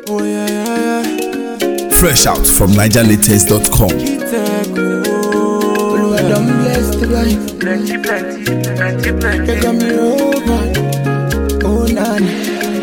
Oh yeah, yeah, yeah. Fresh out from NigerLatest.com. Oluwa don bless the life. Plenty, plenty, plenty, plenty. They got me over. Oh nana.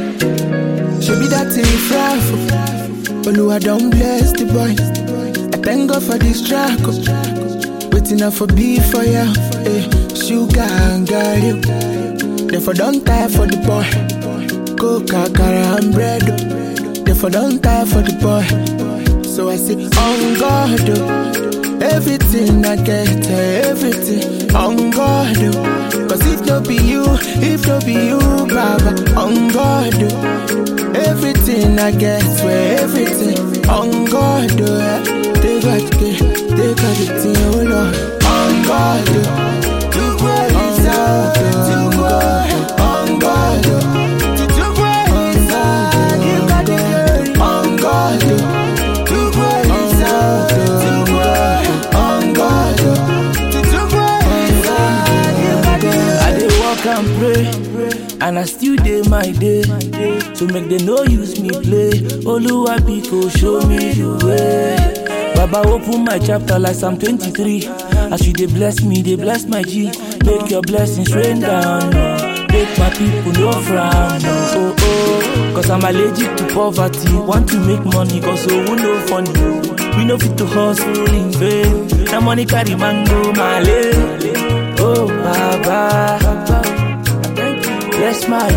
She be that thing fry Oluwa don bless the boy. I thank God for this track. oh. Waiting up for be for ya. Eh, sugar and garlic. Therefore don't tire for the boy. Coca, cara and bread. oh. Therefore don't tire for the boy. So I say, on God, oh. everything I get, eh, everything on God. oh. Cause if no be you, if no be you, Baba, on God. oh. Everything I get, swear everything on God. oh, eh. They got the, they got the thing, oh Lord, on God. oh. To praise God, to God, on God. oh. To to praise God, you got the glory, on God. oh. To praise God, to God, on God. oh. To to praise God, you got the glory. I dey walk and pray, and I still dey my day. So make they no use me play. Oluwa Biko show me the way. Baba open my chapter like Psalm 23. As you dey bless me, dey bless my G. Make your blessings rain down. oh. Make my people no frown. Oh, oh, oh. Cause I'm allergic to poverty. Want to make money, cause so we no funny. We no fit to hustle in vain. Now money carry mango, my Oh, Baba. Bless my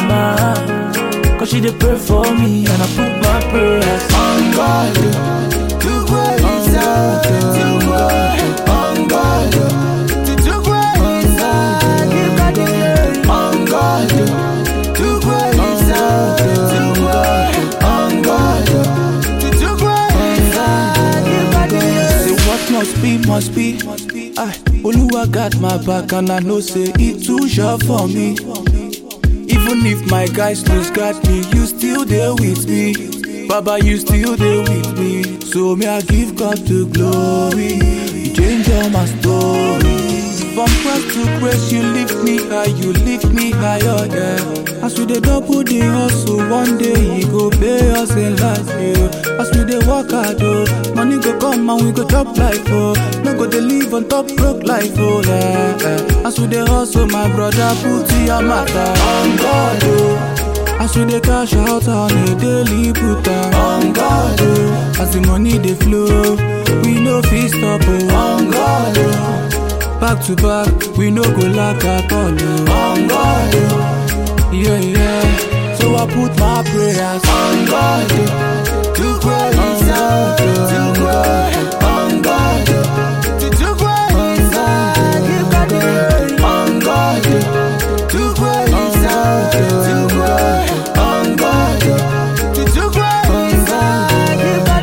mama. Cause she dey pray for me and I put my prayers on God. To praise God, to God, on God. To to praise God, you got the glory. On God. To praise God, to God, on God. To to praise God, you got the glory. Say what must be, must be. I, Oluwa got my back and I know say it too sure for me. Even if my guys lose got me, you still there with me. Baba, you still there with me. So may I give God the glory. You change all my story. From grace to grace, you lift me high, you lift me higher, yeah. As we dey double the hustle, one day he go pay us in life, yeah. As we dey work hard, oh, money go come and we go chop life, oh. No go dey live on top broke life, oh, yeah. yeah. As we dey hustle, my brother, put your matter on God, oh. As we dey cash out on a daily put am on God, oh. As the money dey flow, we no fit stop, oh. On God, oh. Back to back, we no go lack at all, oh. On God, oh. Yeah, yeah. So I put my prayers on God. To praise God, to God, on God. To to praise God, you got the glory. On God. To praise God, to God, on God. To to praise God, you got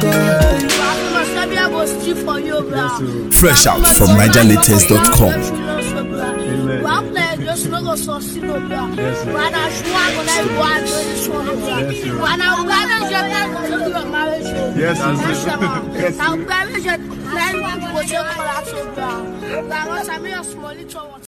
the glory. Fresh out from NigerLatest.com. Yes, Yes,